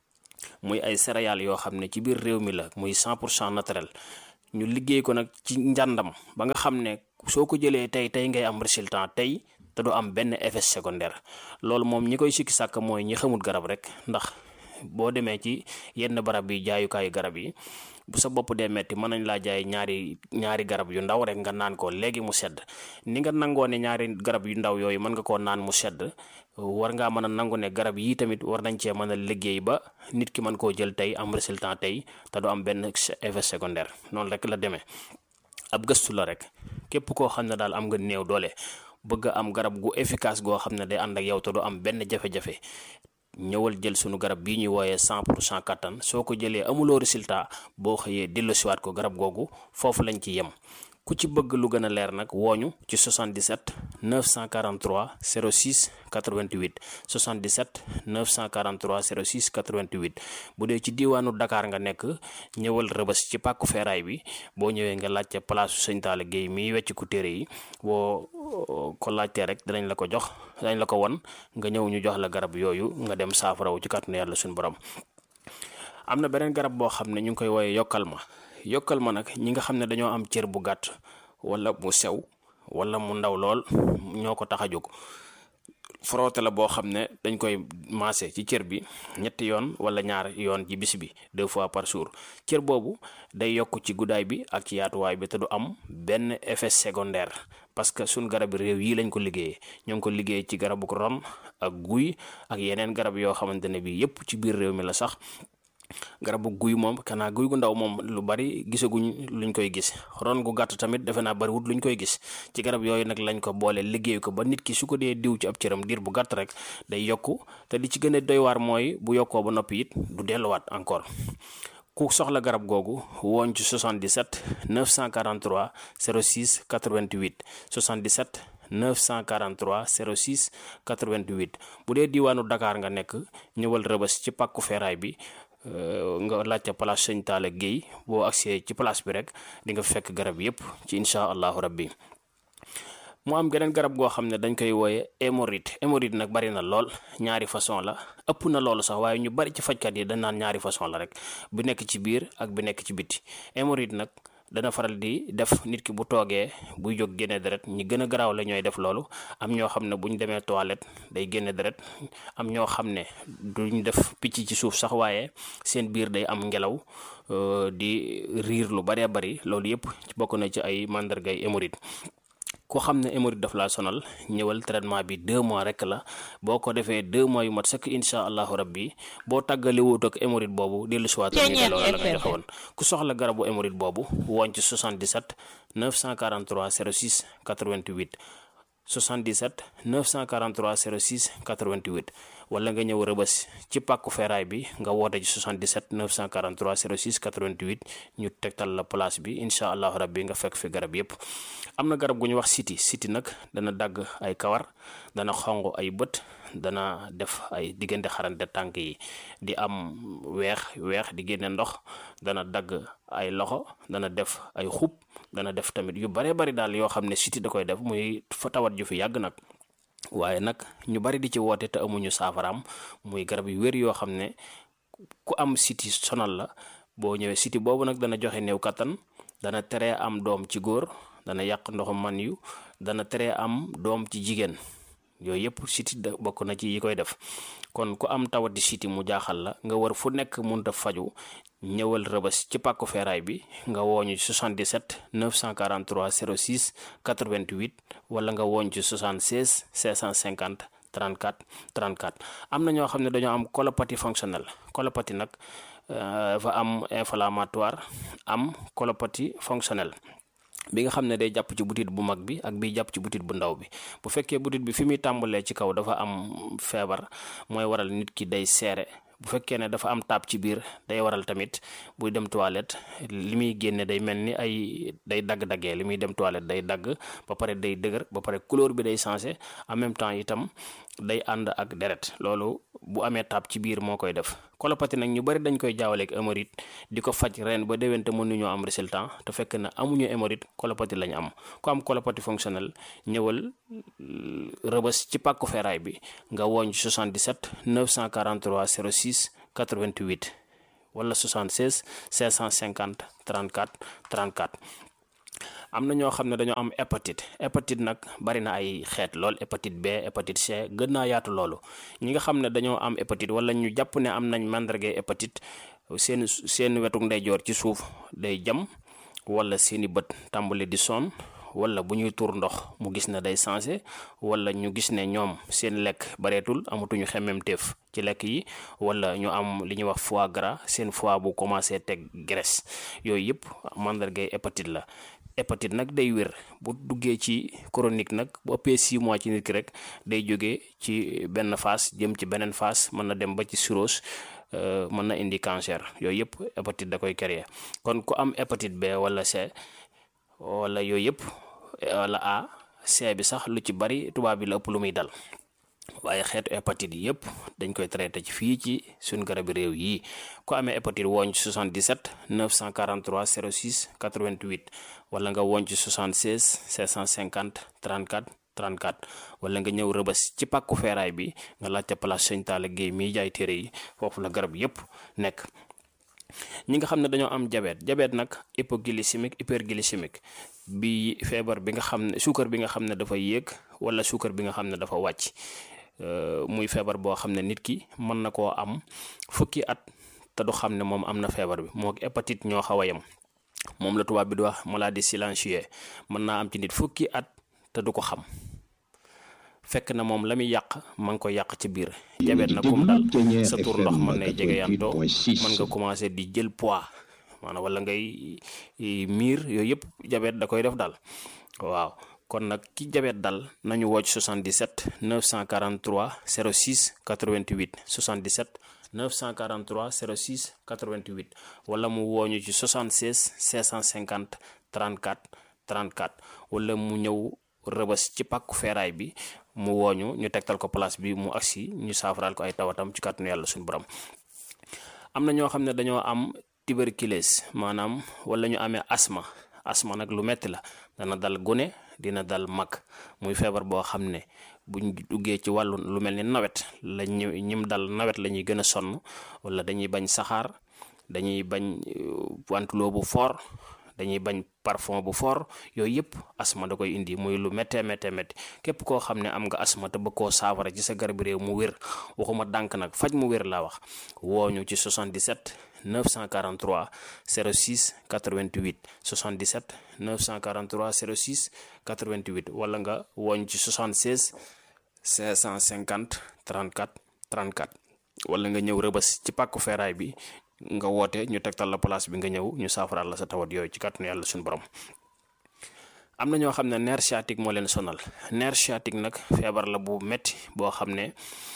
muy ay céréales yoo xam ne ci biir réew mi la muy 100 pour cent naturel ñu liggéey ko nag ci njàndam ba nga xam ne soo ko jëlee tey tey ngay am résultat tey te du am benn effet secondaire loolu moom ñi koy sikki sàkk mooy ñi xamul garab rek ndax boo demee ci yenn barab yi jaayukaayu garab yi bu sa bopp dee metti mën nañ laa jaay ñaari ñaari garab yu ndaw rek nga naan ko léegi mu sedd ni nga nangoo ne ñaari garab yu ndaw yooyu mën nga koo naan mu sedd war ngaa mën a nangu ne garab yii tamit war nañ cee mën a liggéey ba nit ki mën koo jël tey am résultat tey te du am benn effet secondaire noonu rek la demee ab gëstu la rek képp koo xam ne daal am nga néew doole bëgg am garab gu efficace goo xam ne day ànd ak yow te du am benn jafe-jafe ñëwal jël sunu garab bii ñuy wooyee 100 pour cent kattan soo ko jëlee amuloo résultat boo xëyee delloosiwaat ko garab googu foofu lañ ci yem ku ci bëgg lu gën a leer nag wooñu ci 77 943 06 88 77 943 06 88 bu dee ci diiwaanu Dakar nga nekk ñëwal rëbës ci pàkku feeraay bi boo ñëwee nga laajte place sëñ Talla Guèye miy wecc ku téere yi boo ko laajtee rek danañ la ko jox danañ la ko won nga ñëw ñu jox la garab yooyu nga dem saafarawu ci kàttanu yàlla suñu borom am na beneen garab boo xam ne ñu ngi koy wooyee yokkal ma yokkal ma nag ñi nga xam ne dañoo am cër bu gàtt wala mu sew wala mu ndaw lool ñoo ko tax a jóg frotté la boo xam ne dañ koy maase ci cër bi ñetti yoon wala ñaar yoon ci bis bi deux fois par jour cër boobu day yokk ci guddaay bi ak ci yaatuwaay bi te du am benn effet secondaire parce que suñ garab réew yi lañ ko liggéeyee ñoo ngi ko liggéey ci garabu ron ak guy ak yeneen garab yoo xamante ne bi yépp ci biir réew mi la sax garabu guy moom kanaa guy gu ndaw moom lu bari gisaguñ luñ koy gis ron gu gàtt tamit defe naa bariwut luñ koy gis ci garab yooyu nag lañ ko boole liggéey ko ba nit ki su ko dee diw ci ab cëram diir bu gàtt rek day yokku te li ci gën a doy waar mooy bu yokkoo ba noppi it du delluwaat encore ku soxla garab googu woon ci 77 943 06 88 77 943 06 88 bu dee diiwaanu Dakar nga nekk ñëwal rëbës ci pàkku feeraay bi nga laajte place sëñ Talla Guèye boo agsee ci place bi rek di nga fekk garab yépp ci incha allahu rabbi mu am geneen garab goo xam ne dañ koy wooye hémorroïde hémorroïde nag bari na lool ñaari façon la ëpp na loolu sax waaye ñu bari ci fajkat yi dañ naan ñaari façon la rek bu nekk ci biir ak bu nekk ci biti hémorroïde nag dana faral di def nit ki bu toogee buy jóg génne deret ñi gën a garaaw la ñooy def loolu am ñoo xam ne bu ñu demee toilette day génne deret am ñoo xam ne duñ def picc ci suuf sax waaye seen biir day am ngelaw di riir lu baree bari loolu yëpp bokk na ci ay màndargay hémorroïde ku xam ne hémorroïde daf laa sonal ñëwal traitement bi deux mois rek la boo ko defee deux mois yu mat sëkk incha allahu rabbi boo tàggale wut ak hémorroïde boobu dellu si waat ñu delloo la nga joxe woon ku soxla garabu hémorroïde boobu woon ci 77 943 06 88 77 943 06 88 wala nga ñëw rëbës ci pàkku feeraay bi nga woote ci 77 943 06 88 ñu tegtal la place bi incha allahu rabbi nga fekk fi garab yépp am na garab gu ñu wax siti siti nag dana dagg ay kawar dana xonq ay bët dana def ay diggante xarante tànk yi di am weex weex di génne ndox dana dagg ay loxo dana def ay xub dana def tamit yu bare bari daal yoo xam ne siti da koy def muy fa tawat ju fi yàgg nag waaye nag ñu bari di ci woote te amuñu saafaraam muy garab yu wér yoo xam ne ku am siti sonal la boo ñëwee siti boobu nag dana joxe néew kattan dana tere am doom ci góor dana yàq ndoxum man yu dana tere am doom ci jigéen yooyu yëpp siti da bokk na ci yi koy def kon ku am tawati siti mu jaaxal la nga war fu nekk munta faju ñëwal rëbës ci pàkku feeraay bi nga wooñu 77 943 06 88 wala nga wooñ ci 76 650 34 34 am na ñoo xam ne dañoo am colopathie fonctionnelle colopathie nag dafa am inflammatoire am colopathie fonctionnelle bi nga xam ne day jàpp ci butit bu mag bi ak bi jàpp ci butit bu ndaw bi bu fekkee butit bi fi muy tàmbalee ci kaw dafa am feebar mooy waral nit ki day seere bu fekkee ne dafa am taab ci biir day waral tamit buy dem toilette li muy génne day mel ni ay day dagg-daggee li muy dem toilette day dagg ba pare day dëgër ba pare couleur bi day changé en même temps itam day ànd ak deret loolu bu amee taab ci biir moo koy def colopathie nag ñu bari dañ koy jaawaleeg hémorroïde di ko faj ren ba déwén te mënuñoo am résultat te fekk na amuñu hémorroïde colopathie lañ am ku am colopathie fonctionnelle ñëwal rëbës ci pàkku feeraay bi nga woñ 77 943 06 88 wala 76 550 34 34 am na ñoo xam ne dañoo am hépatite hépatite nag bari na ay xeet lool hépatite B hépatite C gën naa yaatu loolu ñi nga xam ne dañoo am hépatite wala ñu jàpp ne am nañ màndargay hépatite seen seen wetuk ndeyjoor ci suuf day jam wala seeni bët tàmbali di sonn wala bu ñuy tuur ndox mu gis ne day sensé wala ñu gis ne ñoom seen lekk bareetul amatuñu xemmemteef ci lekk yi wala ñu am li ñuy wax foie gras seen foie bu commencé teg graisse yooyu yëpp màndargay hépatite la hépatite nag day wér bu duggee ci chronique nag bu ëppee 6 mois ci nit ki rek day jógee ci benn phase jëm ci beneen phase mën na dem ba ci cirrhose mën na indi cancer yooyu yëpp hépatite da koy créer kon ku am hépatite B wala C wala yooyu yëpp wala A C bi sax lu ci bari tubaab bi la ëpp lu muy dal waaye xeetu hépatite yi yëpp dañ koy traité ci fii ci suñ garabi réew yi ku amee hépatite wooñ ci 77 943 06 88 wala nga wooñ ci 76 750 34 34 wala nga ñëw rëbës ci pàkku feeraay bi nga laajte place Sëñ Talla Guèye miy jaay téere yi foofu la garab yëpp nekk ñi nga xam ne dañoo am diabète diabète nag hypoglycémique hyperglycémique bi feebar bi nga xam ne suukar bi nga xam ne dafa yéeg wala suukar bi nga xam ne dafa wàcc muy feebar boo xam ne nit ki mën na koo am fukki at te du xam ne moom am na feebar bi moo hépatite ñoo xaw a yem moom la tubaab bi di wax maladie silencieuse mën naa am ci nit fukki at te du ko xam fekk na moom la muy yàq ma ngi ko yàq ci biir jabet na kum dal sa tur ndox mën nay jege yantoo mën nga commencé di jël poids maanaam wala ngay miir yooyu yëpp jabet da koy def daal waaw kon nag ki jabet dal nañu wocc 77 943 06 88 77 943 06 88 wala mu wooñu ci 76 650 34 34 wala mu ñëw rëbës ci pàkku feeraay bi mu wooñu ñu tegtal ko place bi mu agsi ñu saafaraal ko ay tawatam ci kàttanu yàlla suñu borom am na ñoo xam ne dañoo am tuberculose maanaam wala ñu amee asma asma nag lu metti la dana dal gune dina dal mag muy feebar boo xam ne buñ duggee ci wàllu lu mel ni nawet la ñu ñim dal nawet la ñuy gën a sonn wala dañuy bañ saxaar dañuy bañ wantuloo bu fort dañuy bañ parfum bu fort yooyu yëpp asma da koy indi muy lu méttee méttee métti képp koo xam ne am nga asma te bëgg koo saafara ci sa garab réew mu wér waxuma dànk nag faj mu wér laa wax wooñu ci 77 943 06 88 77 943 06 88 wala nga wooñ ci 76 550 34 34 wala nga ñëw rëbës ci pàkku feeraay bi nga woote ñu tegtal la place bi nga ñëw ñu saafaraal la sa tawat yooyu ci kàttanu yàlla suñu borom am na ñoo xam ne nerf sciatique moo leen sonal nerf sciatique nag feebar la bu metti boo xam ne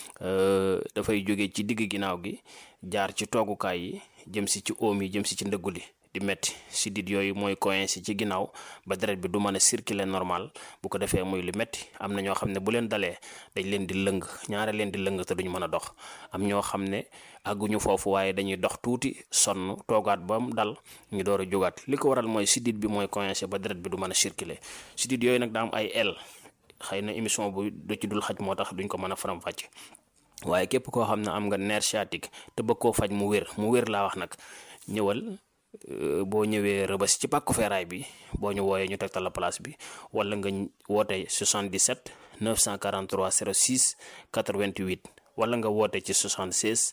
dafay jóge ci digg ginnaaw gi jaar ci toogukaay yi jëm si ci oom yi jëm si ci ndëggu li di metti sidit yooyu mooy coincé ci ginnaaw ba deret bi du mën a circuler normal bu ko defee muy lu metti am na ñoo xam ne bu leen dalee dañ leen di lëng ñaare leen di lëng te duñu mën a dox am ñoo xam ne àgguñu foofu waaye dañuy dox tuuti sonn toogaat ba mu dal ñu door a jógaat li ko waral mooy sidit bi mooy coincé ba deret bi du mën a circuler sidit yooyu nag daa am ay el xëy na émission bu du ci dul xaj moo tax duñ ko mën a faram fàcce waaye képp koo xam ne am nga nerf sciatique te bëgg koo faj mu wér mu wér laa wax nag ñëwal boo ñëwee rëbës ci pàkku feeraay bi boo ñu wooyee ñu tegtal la place bi wala nga woote 77 943 06 88 wala nga woote ci 76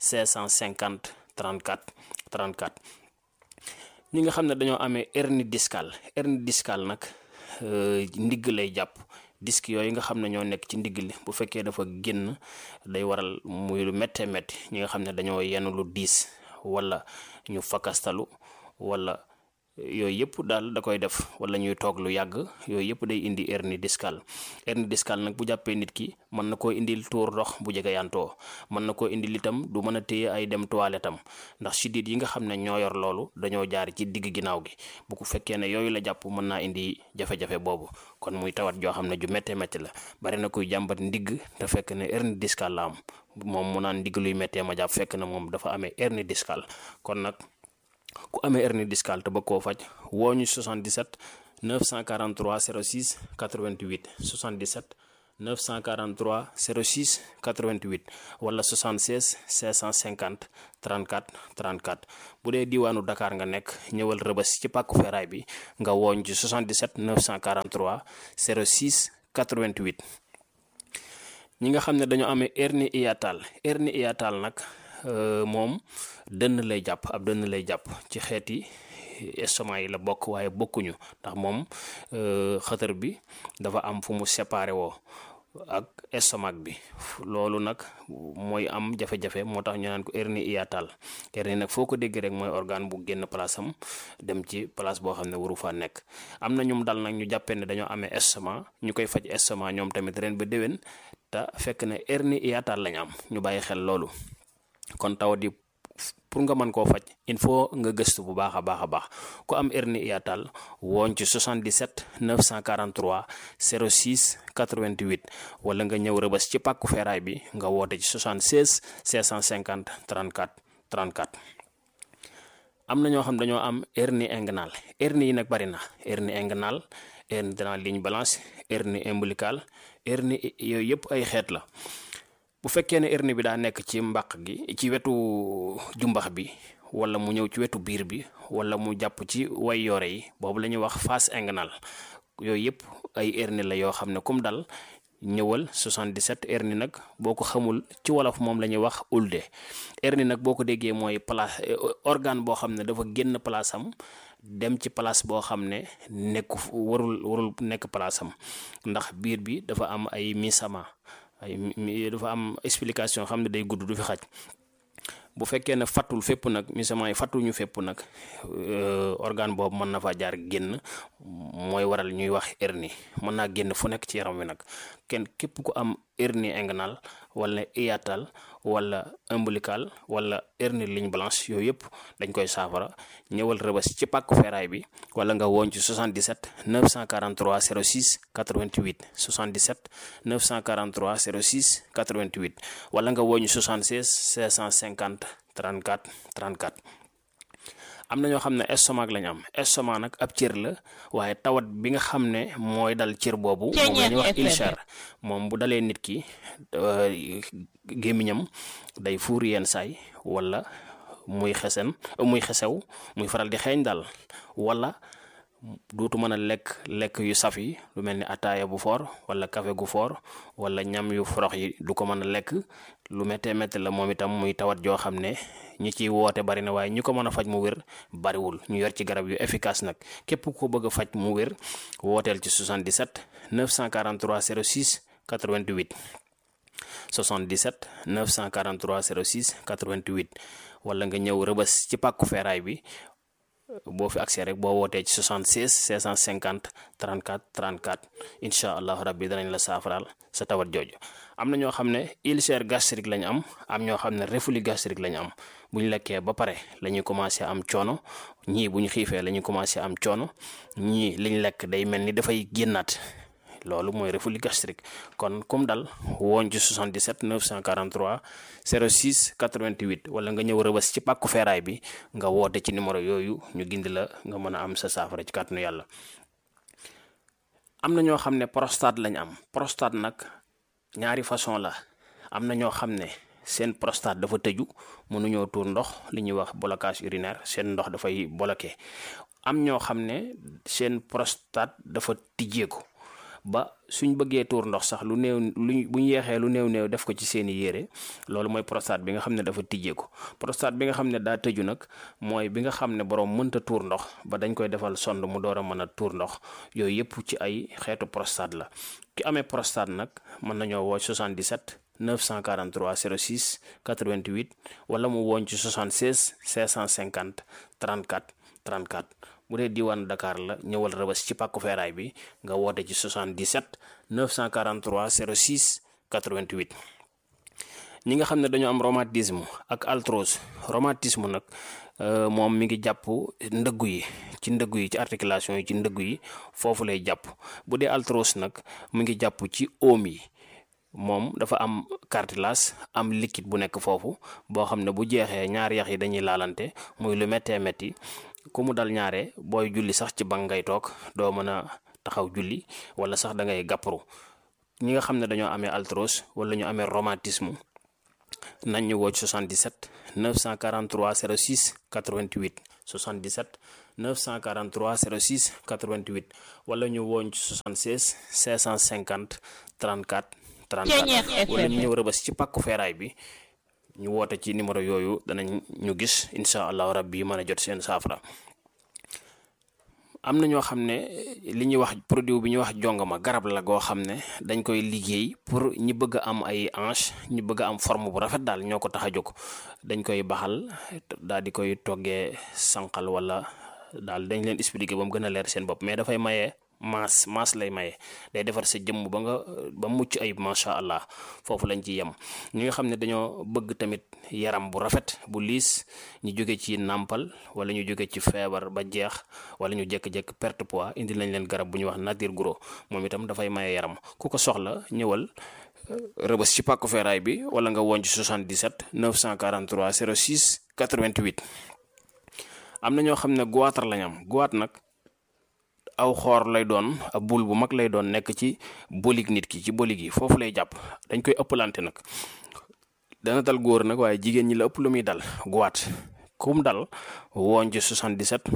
550 34 34 ñi nga xam ne dañoo amee hernie discale hernie discale nag ndigg lay jàpp disque yooyu nga xam ne ñoo nekk ci ndigg li bu fekkee dafa génn day waral muy lu méttee métti ñi nga xam ne dañoo yenn lu diis wala ñu fakastalu wala yooyu yëpp daal da koy def wala ñuy toog lu yàgg yooyu yëpp day indi hernie discale hernie discale nag bu jàppee nit ki mën na koo indil tuur ndox bu jege yantoo mën na koo indil itam du mën a téye ay dem toilette am ndax sidit yi nga xam ne ñoo yor loolu dañoo jaar ci digg ginnaaw gi bu ko fekkee ne yooyu la jàpp mën naa indi jafe-jafe boobu kon muy tawat joo xam ne ju méttee métti la bari na kuy jàmbat ndigg te fekk ne hernie discale la am moom mu naan ndigg luy méttee ma jàpp fekk na moom dafa amee hernie discale kon nag ku amee hernie discale te bëgg koo faj woo ñu 77 943 06 88 77 943 06 88 wala 76 650 34 34 bu dee diwaanu Dakar nga nekk ñëwal rëbës ci pàkku feeraay bi nga wooñ ci 77 943 06 88 ñi nga xam ne dañoo amee hernie hiatale hernie hiatale nag moom dënn lay jàpp ab dënn lay jàpp ci xeeti estomac yi la bokk waaye bokkuñu ndax moom xëtër bi dafa am fu mu séparé woo ak estomac bi loolu nag mooy am jafe-jafe moo tax ñu naan ko hernie hiatale hernie nag foo ko dégg rek mooy organe bu génn place am dem ci place boo xam ne waru faa nekk am na ñum dal nag ñu jàppee ne dañoo amee estomac ñu koy faj estomac ñoom tamit ren ba déwén te fekk ne hernie hiatale lañ am ñu bàyyi xel loolu kon tawat yi pour nga mën koo faj il faut nga gëstu bu baax a baax a baax ku am hernie hiatale wooñ ci 77 943 06 88 wala nga ñëw rëbës ci pàkku feeraay bi nga woote ci 76 650 34 34 am na ñoo xam dañoo am hernie inguinale hernie yi nag bari na hernie inguinale hernie de la ligne blanche hernie ombilicale hernie yooyu yëpp ay xeet la bu fekkee ne hernie bi daa nekk ci mbàq gi ci wetu jumbax bi wala mu ñëw ci wetu biir bi wala mu jàpp ci way yore yi boobu la ñuy wax face inguinale yooyu yëpp ay hernie la yoo xam ne comme dal ñëwal 77 hernie nag boo ko xamul ci wolof moom la ñuy wax ulde hernie nag boo ko déggee mooy place organe boo xam ne dafa génn place am dem ci place boo xam ne nekku warul warul nekk place am ndax biir bi dafa am ay misama ay dafa am explication xam ne day gudd du fi xaj bu fekkee ne fattul fépp nag misament yi fattuñu fépp nag organe boobu mën na faa jaar génn mooy waral ñuy wax hernie mën naa génn fu nekk ci yaram wi nag kenn képp ku am hernie inguinale wala hiatale wala ombilical wala hernie ligne blanche yooyu yëpp dañ koy saafara ñëwal rëbës ci pàkku feeraay bi wala nga woon ci 77 943 06 88 77 943 06 88 wala nga woon ci 76 650 34 34 am na ñoo xam ne estomac lañ am estomac nag ab cër la waaye tawat bi nga xam ne mooy dal cër boobu moom la ñuy wax ulcère moom bu dalee nit ki gémmiñam day fuur yenn saay wala muy xesen muy xesew muy faral di xeeñ daal wala dootu mën a lekk lekk yu saf yi lu mel ni ataaya bu foor wala café gu foor wala ñam yu forox yi du ko mën a lekk lu méttee métti la moom itam muy tawat joo xam ne ñi ciy woote bari na waaye ñi ko mën a faj mu wér bariwul ñu yor ci garab yu efficace nag képp ko bëgg a faj mu wér wooteel ci 77 943 06 88 77 943 06 88 wala nga ñëw rëbës ci pàkku feeraay bi boo fi accès rek boo wootee ci 76 650 34 34 incha allah rabbi danañ la saafaraal sa tawat jooju am na ñoo xam ne ulcère gastrique lañ am am ñoo xam ne reflux gastrique lañ am bu ñu lekkee ba pare la ñuy commencé am coono ñii bu ñu xiifee la ñuy commencé am coono ñii liñ lekk day mel ni dafay génnaat loolu mooy reflux gastrique kon comme dal woon ci 77 943 06 88 wala nga ñëw rëbës ci pàkku feeraay bi nga woote ci numéro yooyu ñu gindi la nga mën a am sa saafara ci kàttanu yàlla am na ñoo xam ne prostate lañ am prostate nag ñaari façon la am na ñoo xam ne seen prostate dafa tëju mënuñoo tuur ndox li ñuy wax blocage urinaire seen ndox dafay bloqué am ñoo xam ne seen prostate dafa tijjeeku ba suñ bëggee tuur ndox sax lu néew luñ bu ñu yeexee lu néew néew def ko ci seeni yére loolu mooy prostate bi nga xam ne dafa tijjeeku prostate bi nga xam ne daa tëju nag mooy bi nga xam ne borom mënta tuur ndox ba dañ koy defal sond mu door a mën a tuur ndox yooyu yëpp ci ay xeetu prostate la ki amee prostate nag mën nañoo woo 77 943 06 88 wala mu woon ci 76 550 34 34 bu dee diwaan Dakar la ñëwal rëbës ci pàkku feeraay bi nga woote ci 77 943 06 88 ñi nga xam ne dañoo am rhumatisme ak arthrose rhumatisme nag moom mi ngi jàpp ndëggu yi ci ndëggu yi ci articulation yi ci ndëggu yi foofu lay jàpp bu dee arthrose nag mi ngi jàpp ci oom yi moom dafa am cartilage am liquide bu nekk foofu boo xam ne bu jeexee ñaari yax yi dañuy laalante muy lu méttee métti ku mu dal ñaare booy julli sax ci bank ngay toog doo mën a taxaw julli wala sax da ngay gàpparu ñi nga xam ne dañoo amee arthrose wala ñu amee rhumatisme nañ ñu woo ci 77 943 06 88 77 943 06 88 wala ñu wooñ ci 76 550 34 34 wala ñu ñëw rëbës ci pàkku feeraay bi ñu woote ci numéro yooyu danañ ñu gis incha allahu rabbi mën a jot seen saafara am na ñoo xam ne li ñuy wax produit bi ñuy wax jongama garab la goo xam ne dañ koy liggéey pour ñi bëgg a am ay hanche ñi bëgg a am forme bu rafet daal ñoo ko tax a jóg dañ koy baxal daal di koy toggee sànqal wala daal dañ leen expliquer ba mu gën a leer seen bopp mais dafay maye maas maas lay maye day defar sa jëmm ba nga ba mucc ayib macha allah foofu lañ ci yem ñi nga xam ne dañoo bëgg tamit yaram bu rafet bu liis ñu jóge ci nàmpal wala ñu jóge ci feebar ba jeex wala ñu jékki-jékki perte poids indi lañ leen garab bu ñuy wax nature gros moom itam dafay maye yaram ku ko soxla ñëwal rëbës ci pàkku feeraay bi wala nga woon ci 77 943 06 88 am na ñoo xam ne goitre lañ am goitre nag aw xoor lay doon ab bul bu mag lay doon nekk ci bolig nit ki ci bolig yi foofu lay jàpp dañ koy ëppalante nag dana dal góor nag waaye jigéen ñi la ëpp lu muy dal goitre kum dal woon ci 77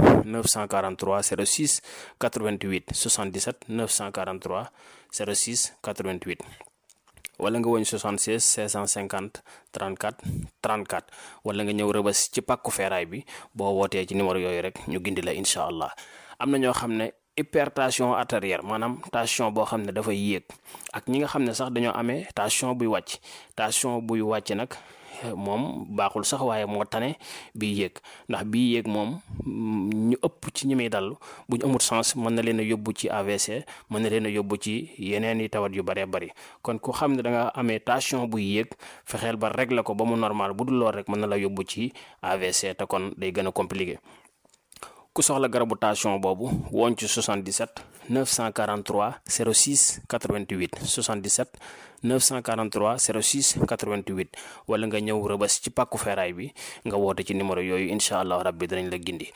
943 06 88 77 943 06 88 wala nga woñ 76 650 34 34 wala nga ñëw rëbës ci pàkku feeraay bi boo wootee ci numéro yooyu rek ñu gindi la incha allah am na ñoo xam ne hypertension artérielle maanaam tension boo xam ne dafay yéeg ak ñi nga xam ne sax dañoo amee tension buy wàcc tension buy wàcc nag moom baaxul sax waaye moo tane bii yéeg ndax bii yéeg moom ñu ëpp ci ñi muy dal bu ñu amul sens mën na leen a yóbbu ci AVC mën na leen a yóbbu ci yeneen i tawat yu bëree bëri kon ku xam ne da nga amee tension buy yéeg fexeel ba régler ko ba mu normal bu dul lool rek mën na la yóbbu ci AVC te kon day gën a compliqué ku soxla garabu tension boobu woon ci 77 943 06 88 77 943 06 88 wala nga ñëw rëbës ci pàkku feeraay bi nga woote ci numéro yooyu incha allah rabbi danañ la gindi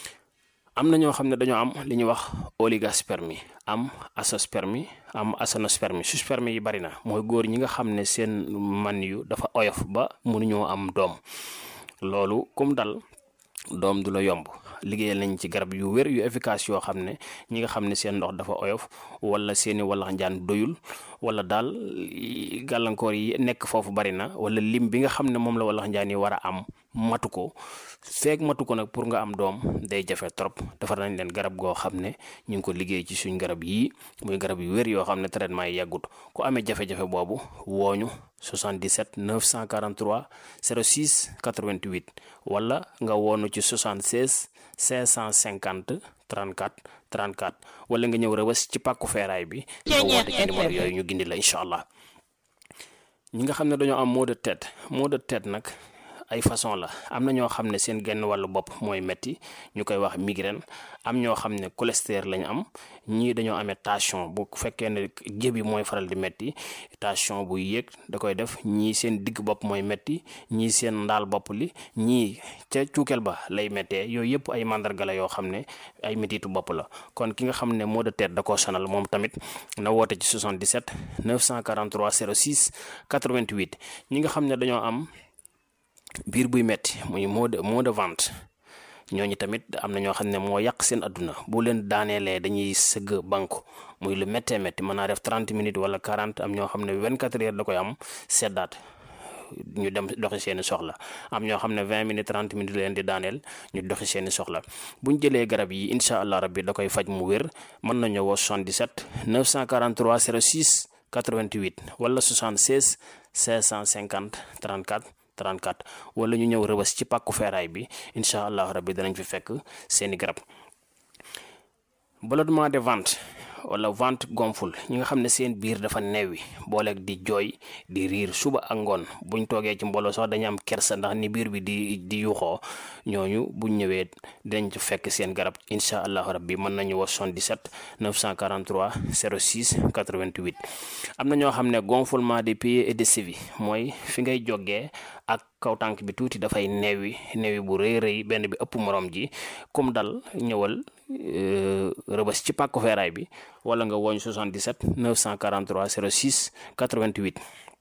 am na ñoo xam ne dañoo am li ñuy wax oligospermie am azoospermie am aténospermie sperme yi bari na mooy góor ñi nga xam ne seen man yu dafa oyof ba mënuñoo am doom loolu kum dal doom du la yomb liggéeyal nañ ci garab yu wér yu efficace yoo xam ne ñi nga xam ne seen ndox dafa oyof wala seeni walax njaan doyul wala daal gàllankoor yi nekk foofu bari na wala lim bi nga xam ne moom la walax njaan yi war a am matu ko feeg matu ko nag pour nga am doom day jafe trop defar nañ leen garab goo xam ne ñu ngi ko liggéey ci suñ garab yii muy garab yu wér yoo xam ne traitement yi yàggut ku amee jafe-jafe boobu wooñu 77 943 06 88 wala nga woonu ci 76 550 34 34 wala nga ñëw rëbës ci pàkku feeraay bi nga woote ci numéro yooyu ñu gindi la incha allah ñi nga xam ne dañoo am maux de tête maux de tête nag ay façon la am na ñoo xam ne seen genn wàllu bopp mooy metti ñu koy wax migraine am ñoo xam ne cholestérol lañu am ñii dañoo amee tension bu fekkee ne jébi mooy faral di metti tension bu yéeg da koy def ñii seen digg bopp mooy metti ñii seen ndaal bopp li ñii ca cuukeel ba lay méttee yooyu yëpp ay mandarga la yoo xam ne ay mettitu bopp la kon ki nga xam ne maux de tête da koo sonal moom tamit na woote ci 77 943 06 88 ñi nga xam ne dañoo am biir buy metti muy mot de mot de ventre ñooñu tamit am na ñoo xam ne moo yàq seen adduna bu leen daaneelee dañuy sëgg banku muy lu méttee métti mën naa def 30 minutes wala 40 am ñoo xam ne 24 heures da koy am seddaat ñu dem doxi seeni soxla am ñoo xam ne 20 minutes 30 minutes leen di daaneel ñu doxi seeni soxla buñ jëlee garab yi incha allah rabbi da koy faj mu wér mën nañu woo 77 943 06 88 wala 76 550 34 34 wala ñu ñëw rëbës ci pàkku feeraay bi incha allah rabbi danañ fi fekk seeni garab ballonnement de ventre wala ventre gonful ñi nga xam ne seen biir dafa neewi booleeg di jooy di riir suba ak ngoon buñ toogee ci mbooloo sax dañu am kersa ndax ni biir bi di di yuuxoo ñooñu buñ ñëwee dinañ ci fekk seen garab incha allahu rabbi mën nañu woo 77 943 06 88 am na ñoo xam ne gonflement des pieds et des chevilles mooy fi ngay jógee ak kaw tànk bi tuuti dafay neewi neewi bu rëy rëy benn bi ëpp morom ji comme dal ñëwal rëbës ci pàkku feeraay bi wala nga woñ 77 943 06 88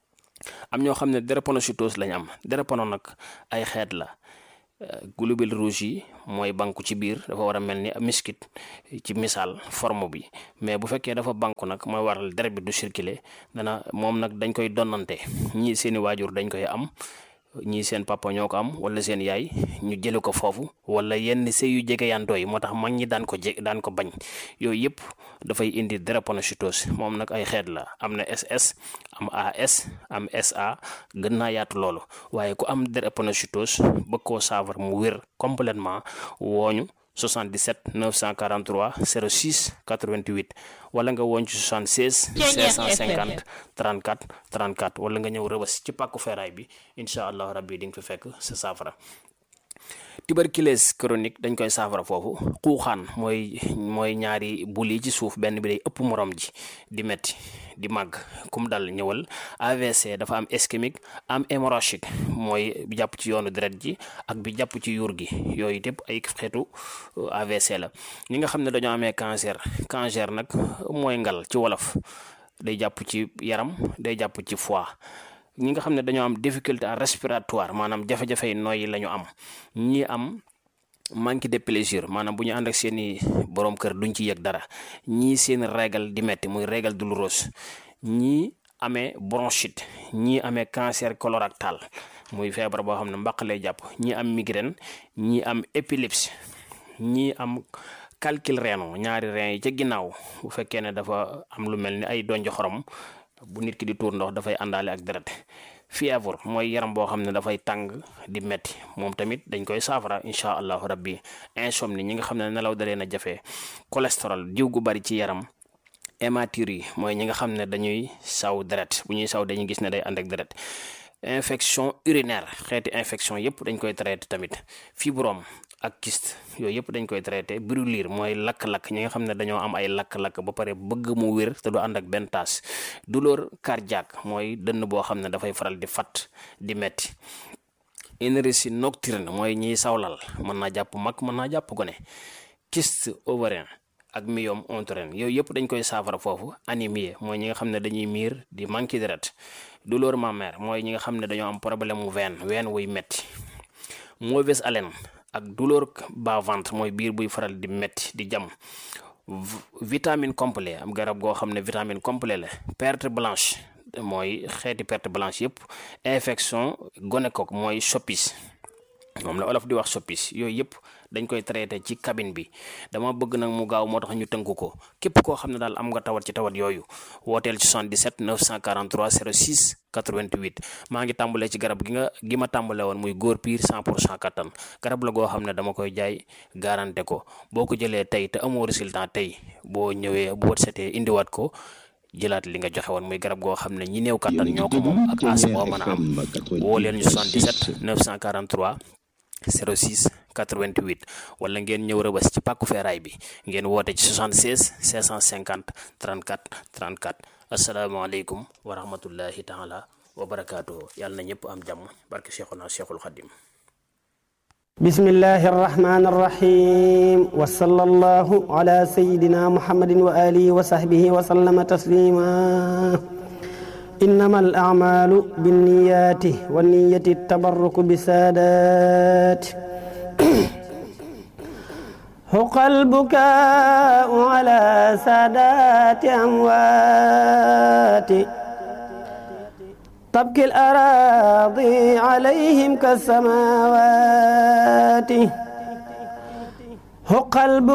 am ñoo xam ne drépanocytose lañ am drépano nag ay xeet la globules rouges yi mooy banku ci biir dafa war a mel ni miskit ci misaal forme bi mais bu fekkee dafa banku nag mooy waral deret bi du circuler dana moom nag dañ koy donnante ñii seeni waajur dañ koy am ñii seen papa ñoo ko am wala seen yaay ñu jële ko foofu wala yenn sëy yu jege yantoo yi moo tax mag ñi daan ko je daan ko bañ yooyu yëpp dafay indi drépanocytose moom nag ay xeet la am na SS am AS am SA gën naa yaatu loolu waaye ku am drépanocytose bëgg koo saafara mu wér complètement wooñu 77 943 06 88 wala nga woon ci 76 550 34 34 wala nga ñëw rëbës ci pàkku feeraay bi incha allah rabbi di nga fi fekk sa saafara tuberculose chronique dañ koy saafara foofu xuuxaan mooy mooy ñaari bul yi ci suuf benn bi day ëpp morom ji di metti di màgg kum dal ñëwal AVC dafa am ischémique am hémorragique mooy bi jàpp ci yoonu deret ji ak bi jàpp ci yuur gi yooyu yëpp ay xeetu AVC la ñi nga xam ne dañoo amee cancer cancer nag mooy ngal ci wolof day jàpp ci yaram day jàpp ci foie ñi nga xam ne dañoo am difficulté respiratoire maanaam jafe-jafe yi nooyi la ñu am ñi am manque de plaisir maanaam bu ñu ànd ak seeni borom kër duñ ci yëg dara ñii seen régal di metti muy régal douloureuse ñii amee bronchite ñii amee cancer colorectal muy feebar boo xam ne mbaq lay jàpp ñii am migraine ñii am épilepsie ñii am calcul rénal ñaari rein yi ca ginnaaw bu fekkee ne dafa am lu mel ni ay donj xorom bu nit ki di tuur ndox dafay àndaale ak deret fièvre mooy yaram boo xam ne dafay tàng di metti moom tamit dañ koy saafara incha allahu rabbi insomnie ñi nga xam ne nelaw da leen a jafe cholestérol diw gu bari ci yaram hématurie mooy ñi nga xam ne dañuy saw deret bu ñuy saw dañuy gis ne day ànd ak deret infection urinaire xeeti infection yëpp dañ koy traité tamit fibrome ak kyste yooyu yëpp dañ koy traité brûlure mooy lakk-lakk ñi nga xam ne dañoo am ay lakk-lakk ba pare bëgg mu wér te du ànd ak benn taas douleur cardiaque mooy dënn boo xam ne dafay faral di fat di metti énergie nocturne mooy ñiy sawlal mën naa jàpp mag mën naa jàpp gone kyste ovarien ak myome utérin yooyu yëpp dañ koy saafara foofu anémie mooy ñi nga xam ne dañuy miir di manqué deret douleur mammaire mooy ñi nga xam ne dañoo am problème mu veine veine wuy metti mauvaise haleine ak douleur bas-ventre mooy biir buy faral di metti di jam vitamine complet am garab goo xam ne vitamine complet la perte blanche mooy xeeti perte blanche yëpp infection gonocoque mooy soppis moom la olof di wax soppis yooyu yëpp dañ koy traité ci cabine bi dama bëgg nag mu gaaw moo tax ñu tënk ko képp koo xam ne daal am nga tawat ci tawat yooyu wooteel ci 77 943 06 88 maa ngi tàmbalee ci garab gi nga gi ma tàmbale woon muy góor piir 100 pour cent kattan garab la goo xam ne dama koy jaay garanté ko boo ko jëlee tey te amoo résultat tey boo ñëwee bu wët setee indiwaat ko jëlaat li nga joxe woon muy garab goo xam ne ñi néew kattan ñoo ko moom ak as boo mën a am woo leen ñu 77 943 06 88 wala ngeen ñëw rëbës ci pàkku feeraay bi ngeen woote ci 76 550 34 34 asalaamaaleykum wa rahmatullahi taala wa barakaatuhu yàlla na ñëpp am jàmm barke Cheikhuna Cheikhul Khadim بسم الله الرحمن الرحيم وصلى الله على سيدنا محمد وآله وصحبه وسلم تسليما إنما الأعمال بالنيات والنية التبرك بسادات حق البكاء على سادات أموات تبكي الأراضي عليهم كالسماوات حق البكاء